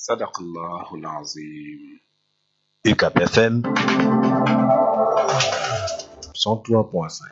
sadaqallahul azim UCAB FM 103.5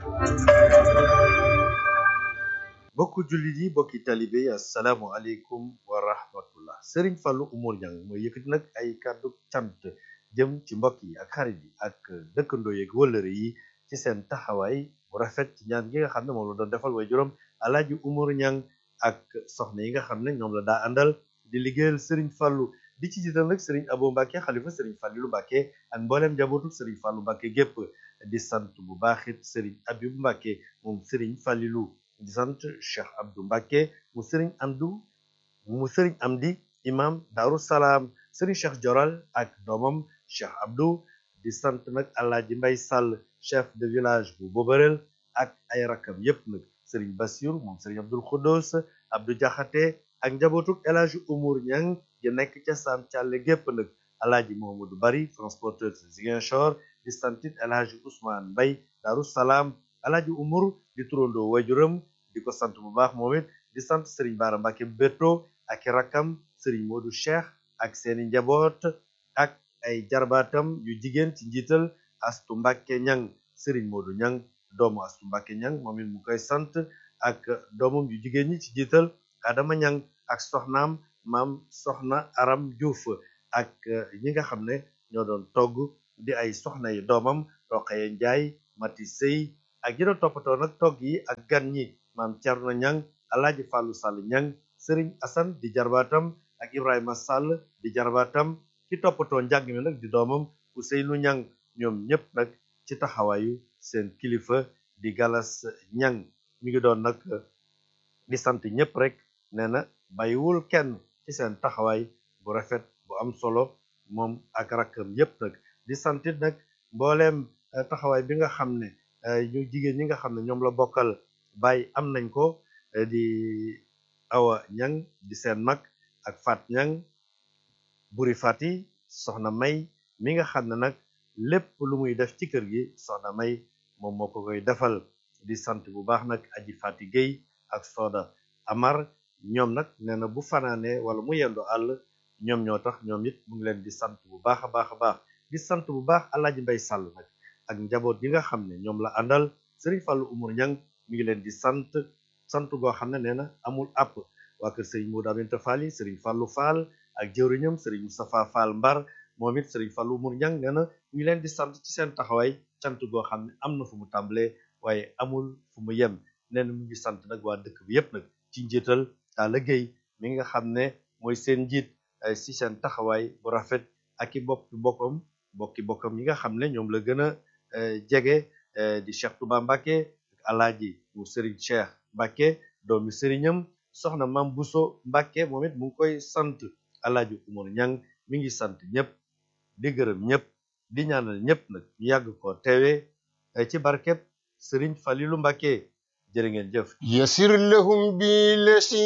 mbokku jullit yi mbokki talibe yi asalaamualeykum wa rahmatullah Serigne Fallou Oumar Niang mooy yëkkati nag ay kàddu cant jëm ci mbokk yi ak xarit yi ak dëkkandoo yeeg wëllëre yi ci seen taxawaay bu rafet ci ñaan gi nga xam ne moom la doon defal way juróom alaaji Oumar Niang ak soxna yi nga xam ne ñoom la daa àndal di liggéeyal Serigne Fallou di ci jiital nag Serigne Abo Mbacke xalifa Serigne Fallilou Mbacke ak mbooleem njabootu Serigne Fallou Mbacke gépp di sant bu baaxit Serigne Abibou Mbacke moom Serigne Fallilou di sant Cheikh Abdou Mbacke mu Serigne Amdou mu Serigne Amdi imam Daaru Salaam Serigne Cheikh Joral ak doomam Cheikh Abdou di sant nag Alaaji Mbay Sall chef de village bu Bobarel ak ay rakam yépp nag Serigne Bassirou moom Serigne Abdoul Khoudous Abdou Diakhaté ak njabootuk El Hadji Oumar Niang gi nekk ca Sam Thialé gépp nag Alaaji Mohamadou Bari transporteur de Ziguinchor di santit El Hadji Ousmane Mbay Daaru Salaam Alaaji Oumar di turandoo wajuram di ko sant bu baax moom it di sant Serigne Bara Mbacke Beto ak i rakkam Serigne Modou Cheikh ak seeni njaboot ak ay jarbaatam yu jigéen ci njiital Astu Mbacke Niang Serigne Modou Niang doomu Astu Mbacke Niang moom it mu koy sant ak doomam yu jigéen ñi ci njiital Adama Niang ak soxnaam maam soxna Aram Diouf ak ñi nga xam ne ñoo doon togg di ay soxna yi doomam Roqaye Njaay Mati Sey ak ñi doon toppatoo nag togg yi ak gan ñi maam Thierno Niang Alaaji Fallou Sall Niang Serigne Assane di jarbaatam ak Ibrahima Sall di jarbaatam ki toppatoo njàng mi nag di doomam Ousseynou Niang ñoom ñëpp nag ci taxawaayu seen kilifa di Galas Niang mi ngi doon nag di sant ñëpp rek nee na bàyyiwul kenn ci seen taxawaay bu rafet bu am solo moom ak rakkam yëpp nag di santit nag mbooleem taxawaay bi nga xam ne ñu jigéen ñi nga xam ne ñoom la bokkal bàyyi am nañ ko di awa ñang di seen mag ak fat ñang buri fati soxna may mi nga xam ne nag lépp lu muy def ci kër gi soxna may moom moo ko koy defal di sant bu baax nag aji fati géy ak sooda amar ñoom nag nee na bu fanaane wala mu yendu àll ñoom ñoo tax ñoom it mu ngi leen di sant bu baax a baax a baax di sant bu baax alaaji mbay sàll nag ak njaboot yi nga xam ne ñoom la àndal Serigne Fallou Oumar Niang mi ngi leen di sant sant goo xam ne nee na amul àpp waa kër Serigne Modou Aminta Fall yi Serigne Fallou Fall ak jëwriñam Serigne Moustapha Fall Mbar moom it Serigne Fallou Oumar Niang nee na mi ngi leen di sant ci seen taxawaay cant goo xam ne am na fu mu tàmbalee waaye amul fu mu yem nee na mu ngi sant nag waa dëkk bi yépp nag ci njiital Talla Gueye mi nga xam ne mooy seen njiit si seen taxawaay bu rafet ak i bokki bokkam bokki bokkam yi nga xam ne ñoom la gën a jege di Cheikh Touba Mbacke ak alaaji mu Serigne Cheikh Mbacke doomi Serignam soxna Mam Bousso Mbacke moom it mu ngi koy sant alaaji Oumar Niang mi ngi sant ñëpp di gërëm ñëpp di ñaanal ñëpp nag ñu yàgg ko teewee ci barkeb Serigne Falilou Mbacke jërë ngeen jëf يسر لهم بالذي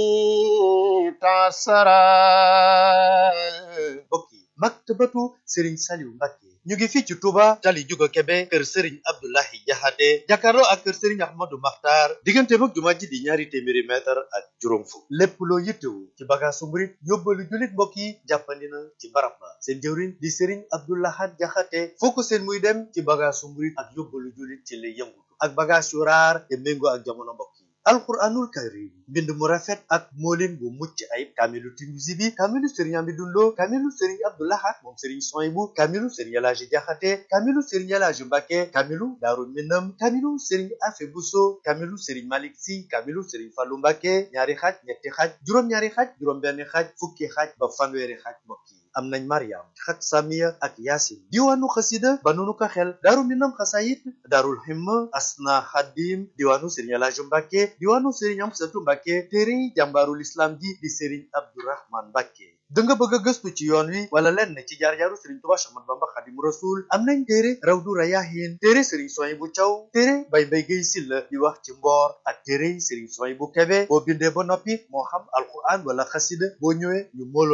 تعسرا mbokk yi maktabatu Serigne Saliou Mbacke ñu ngi fii ci Touba tali Juga Kebe kër Serigne Abdoulahi Jaxate jàkkaarloo ak kër Serigne Ahmadou Makhtar diggante mag jumaa ji di ñaari téeméeri mètre ak juróom fukk lépp loo yittewu ci bagaasu murit yóbbalu jullit mbokk yi jàppandi na ci barab ba seen jëwriñ di Serigne Abdoulahat Jaxate foo ko seen muy dem ci bagaasu murit ak yóbbalu jullit ci lay yëngutu ak bagaas yu raar te méngoo ak jamono mbokk yi alquranul karim mbind mu rafet ak moolin bu mucc ayib kaamilu Tinuusi bi kaamilu sëriñ Amidou Lo kaamilu sëriñ Abdou Lahad moom sëriñ Soyibu kaamilu sëriñ Elaaji Jaxate kaamilu sëriñ Elaaji Mbàkke kaamilu Daaru Minam kaamilu sëriñ Afe Buso kaamilu sëriñ Malik Si kaamilu sëriñ Fallu Mbàkke ñaari xaaj ñetti xaaj juróom-ñaari xaaj juróom-benn xaaj fukki xaaj ba fanweeri xaaj mbokk yi am nañ Mariam xat Samiya ak Yaasin diwaanu xasida ba nunu ko xel Daaru Minam xasayit Daarul Himma Asna Xadim diwaanu sëriñ Elaaji Mbàkke diwaanu sëriñ Amsatu Mbàkke téere jàmbaarul islam ji di sëriñ Abdourahman Mbàkke da nga bëgg a gëstu ci yoon wi wala lenn ci jaar-jaaru sëriñ Tuubaa Séex Ahmadu Bamba Xaadimu Rasuul am nañ téere Rawdu Rayaahiin téere sëriñ Suwaybu Caw téere Bay Mbay Gay Silla di wax ci mboor ak téere sëriñ Suwaybu Kebe boo bindee ba noppi moo xam alquran wala xasida boo ñëwee ñu moolool la ko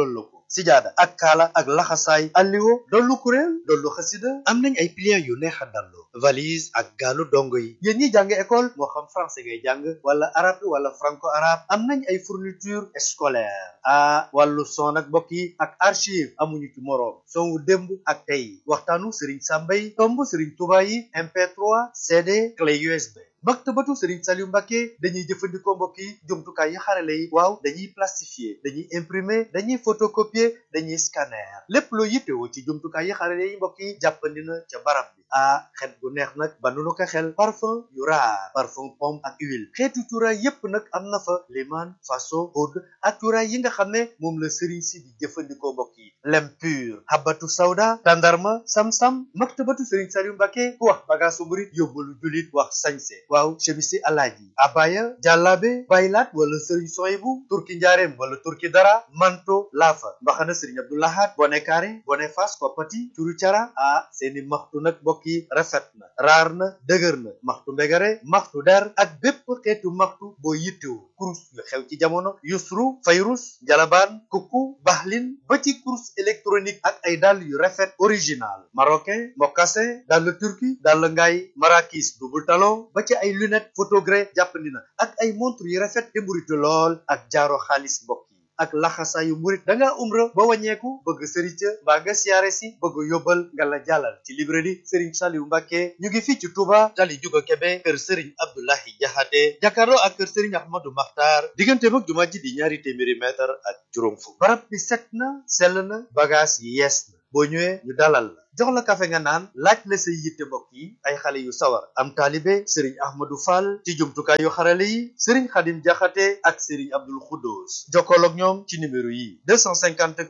sijaada ak kaala ak laxasaay alliwo dollu kuréel dollu xasida am nañ ay pliants yu neex a dallu valise ak gaalu dongo yi yéen ñi jàng école moo xam français ngay jàng wala arabe wala franco arabe am nañ ay fourniture scolaire ah wàllu son ak mbokk yi ak archive amuñu ci moroom son wu démb ak tey waxtaanu Serigne Samba yi tomb Serigne Touba yi MP3 CD clé USB maktabatu Serigne Saliou Mbacké dañuy jëfandikoo mbokk yi jumtukaay yi xarale yi waaw dañuy plastifier dañuy imprimer dañuy photocopier dañuy scanner lépp loo yittewoo ci jumtukaay yi xarale yi mbokk yi jàppandi na ca barab bi ah xet gu neex nag ba nu ko xel parfum yu raar parfum pomme ak huile xeetu cuuraay yépp nag am na fa liman faso oud ak cuuraay yi nga xam ne moom la Serigne si di jëfandikoo mbokk yi lem pur habatu sawda tandarma sam-sam maktabatu Serigne Saliou Mbacké ku wax bagaasu murit yóbbalu julit wax sañse waaw chemisi alaaji abaya jàllaabe baylaat wala sëriñ soyibu turki njaareem wala turki dara manto laafa mbaxana sëriñ abdoulahat bone kaare bone fas koppati curu cara ah seeni maxtu nag mbokk yi rafet na raar na dëgër na maxtu mbegare maxtu der ak bépp xeetu maxtu boo yittewu kurus yu xew ci jamono yusru fayrus jalabaan kukku baxlin ba ci kurus électronique ak ay dàll yu rafet original marocain mocassin dàll turki dàll ngaay marakis double talon ba ci ay lunette photogré jàppandi na ak ay montre yu rafet te mburitu lool ak jaaro xaalis mbokk yi ak laxasaayu murit da ngaa umra ba wàññeeku bëgg sëriñ ca mbaa nga siyaare si bëgg yóbbal nga la jàllal ci librairie Serigne Saliou Mbacké ñu ngi fii ci Touba tali juga Kebe kër Serigne Abdoulahi Jaxate jàkkaarloo ak kër Serigne Ahmadou Makhtar diggante mag jumaa ji di ñaari téeméeri mètre ak juróom fukk barab bi set na sell na bagage yi yees na boo ñëwee ñu dalal la jox la kafe nga naan laaj la say yitte mbokk yi ay xale yu sawar am taalibe sëriñ ahmadou fall ci jumtukaay yu xarale yi sëriñ xadim jaxate ak sëriñ abdul xuddoos jokkool ak ñoom ci numéro yi 254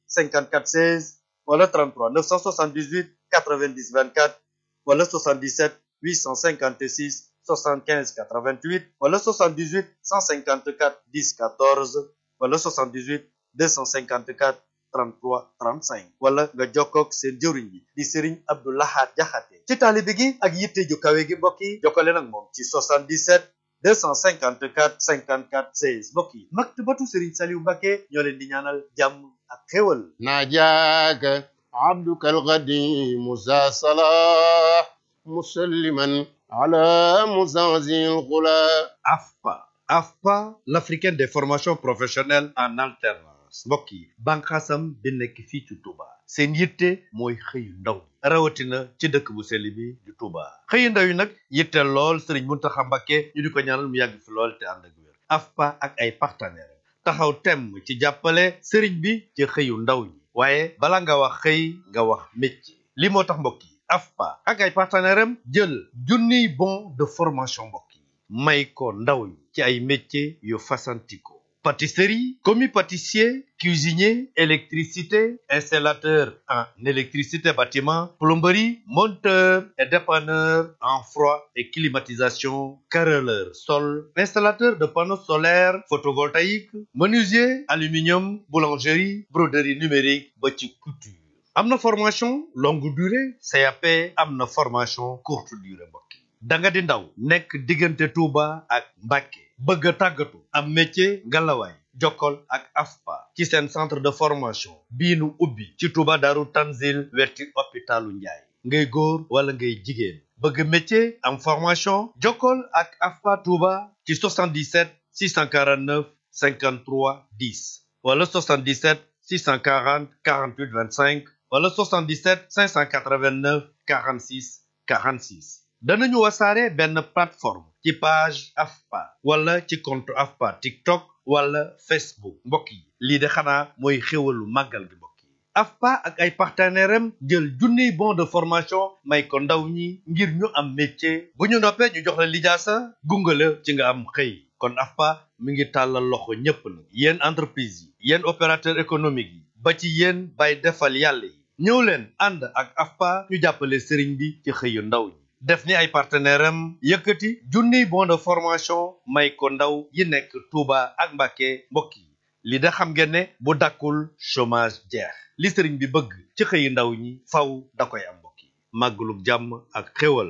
54 16 wala 33 978 90 24 wala 77 856 75 88 wala 78 154 10 14 wala 78 254 33 35 wala nga jokkoog seen jëwriñ bi di Serigne Abdou Lahad Jaxate ci taalibe gi ak yitte ju kawe gi mbokk yi jokkale nag moom ci 77 254 54 16 mbokk yi maktabatu Serigne Saliou Mbacké ñoo leen di ñaanal jàmm ak xéwal ناجاك عبدك القديم ذا صلاح مسلما على مزعزع الغلا AFPA AFPA l'africaine des formations professionnelles en alternance mbokk yi bànqaasam bi nekk fii ci Touba seen yitte mooy xëyu ndaw rawatina ci dëkk bu sell bi di Touba xëyu ndaw yi nag yitte lool Serigne Mountakha Mbacké ñu di ko ñaanal mu yàgg fi lool te ànd ak wér AFPA ak ay partenaires taxaw temm ci jàppale Serigne bi ci xëyu ndaw ñi waaye bala nga wax xëy nga wax métier li moo tax mbokk yi AFPA ak ay partenaires am jël junniy bon de formation mbokk yi may ko ndaw ñi ci ay métiers yu fasantikoo pâtisserie, commis pâtissier, cuisinier, électricité, installateur en électricité bâtiment, plomberie, monteur et dépanneur en froid et climatisation, carreleur sol, installateur de panneaux solaires photovoltaïques, menuisier, aluminium, boulangerie, broderie numérique, ba ci couture. am na formation longue durée CAP am na formation courte durée mbokk yi da nga di ndaw nekk diggante Touba ak Mbacké bëgg a tàggatu am métier ngalawaay jokkol ak AFPA ci seen centre de formation bii nu ubbi ci Touba Daaru Tanzil wetti hôpitalu Njaay ngay góor wala ngay jigéen bëgg métier am formation jokkol ak AFPA Touba ci 77 649 53 10 wala 77 640 48 25 wala 77 589 46 46 danañu wasaare benn plateforme ci page AFPA wala ci compte AFPA TikTok wala Facebook mbokk yi lii de xanaa mooy xéwalu màggal gi mbokk yi AFPA ak ay partenaires am jël junniy bon de formation may ko ndaw ñi ngir ñu am métier bu ñu noppee ñu jox la lijaasa gungale ci nga am xëy kon AFPA mi ngi tàllal loxo ñépp nag yéen entreprise yi yéen opérateur économique yi ba ci yéen bay defal yàlla yi ñëw leen ànd ak AFPA ñu jàppale sëriñ bi ci xëyu ndaw ñi def ni ay partenaire am yëkkati junniy bon de formation may ko ndaw yi nekk Touba ak Mbacké mbokk yi li da xam ngeen ne bu dakkul chômage jeex li sëriñ bi bëgg ci xëyu ndaw ñi faw da koy am mbokk yi màggalug jàmm ak xéwal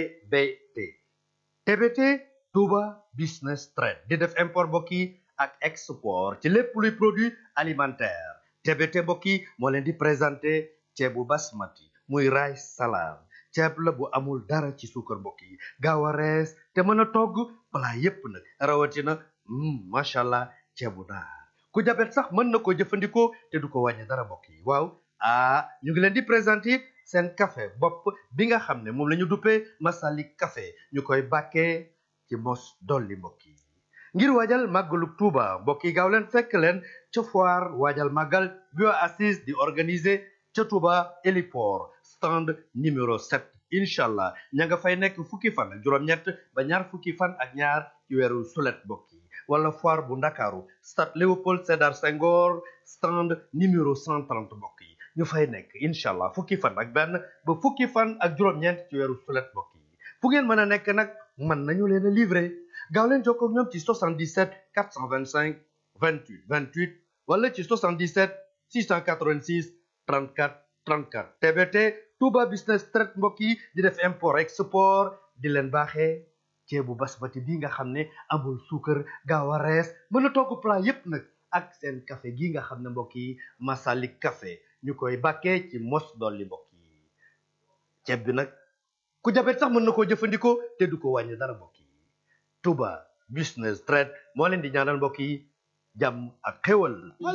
TBT TBT Touba Business Trade di def import mbokk yi ak export ci lépp luy produit alimentaire TBT mbokk yi moo leen di présenté ceebu basmati muy rice salade ceeb la bu amul dara ci suukar mbokk yi gaaw a rees te mën a togg plat yépp nag rawatina macha allah ceebu naar ku jabet sax mën na ko jëfandikoo te du ko wàññi dara mbokk yi waaw ah ñu ngi leen di présenté seen café bopp bi nga xam ne moom la ñu duppee Masalik café ñu koy bàkkee ci mos dolli mbokk yi ngir waajal màggalu Tuuba mbokk yi gaaw leen fekk leen ca foire waajal màggal bio assise di organiser ca Tuuba héliport stand numéro 7 incha allah ña nga fay nekk fukki fan ak juróom-ñett ba ñaar fukki fan ak ñaar ci weeru sulet mbokk yi wala foire bu ndakaaru stade Léopold Sédar Senghor stand numéro 130 mbokk yi ñu fay nekk incha allah fukki fan ak benn ba fukki fan ak juróom-ñeent ci weeru sulet mbokk yi fu ngeen mën a nekk nag mën nañu leen a livrer gaaw leen jokkoo ak ñoom ci 77 425 28 28 wala ci 77 686 34 34 TBT Touba Business Trade mbokk yi di def import export di leen baaxee ceebu basmati bi nga xam ne amul suukar gaaw a rees mën a togg plat yépp nag ak seen café gi nga xam ne mbokk yi Masalik café ñu koy bàkkee ci mos dolli mbokk yi ceeb bi nag ku jabet sax mën na koo jëfandikoo te du ko wàññi dara mbokk yi Touba Business Trade moo leen di ñaanal mbokk yi jàmm ak xéwal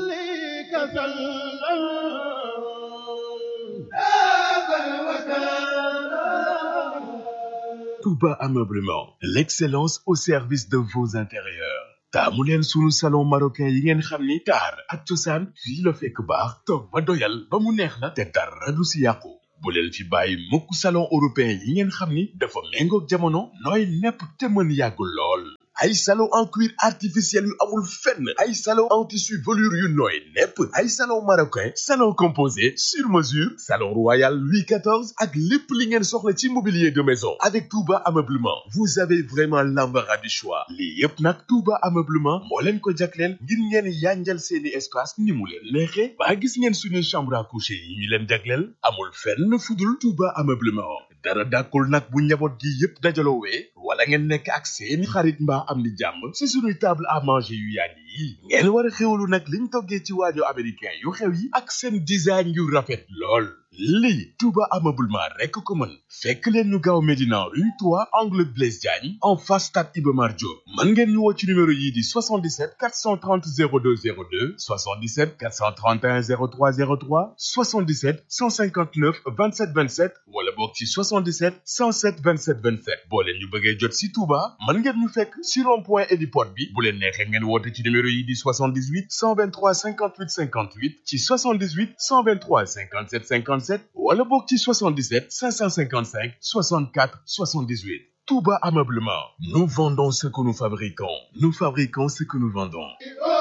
Touba Ameublement, l'excellence au service de vos intérieurs. taamu leen sunu salon marocain yi ngeen xam ni taar ak cosaan fii la fekk baax toog ba doyal ba mu neex la te dara du si yàqu bu leen fi bàyyi mukk salon européen yi ngeen xam ni dafa méngoog jamono nooy nepp te mën yàggul lool ay salon en cuir artificiel yu amul fenn ay salon en tissu velours yu nooy nepp ay salon marocain salon composé sur mesure salon royal Louis XIV ak lépp li ngeen soxla ci mobilier de maison avec Touba Ameublement vous avez vraiment l'embarras du choix lii yépp nag Touba Ameublement moo leen ko jagleel ngir ngeen yanjal seeni espace ni mu leen neexee ba gis ngeen suñuy chambre à coucher yi ñu leen jagleel amul fenn fudul Touba Ameublement dara dàkkul nag bu njaboot gi yépp dajaloowee wala ngeen nekk ak seeni xarit mbaa am ni jàmm ci suñuy table à manger yu yàgg yi ngeen war a xewlu nag liñ toggee ci waajo américain yu xew yi ak seen design yu rafet lool lii Touba Ameublement rekk ko mën fekk leen ñu gaaw Médina rue 3 angle Blaise Diagne en face stade Iba Mar Diop mën ngeen ñu woo ci numéro yii di 77 430 02 02 77 431 03 03 77 159 27 27 wala boog ci 77 107 27 27 boo leen ñu bëggee jot si Touba mën ngeen ñu fekk si rond point héliport bi bu leen neexee ngeen woote ci numéro yii di 78 123 58 58 ci 78 123 57 50 wala boog ci 77 555 64 78 Touba Ameublement nous vendons ce que nous fabriquons nous fabriquons ce que nous vendons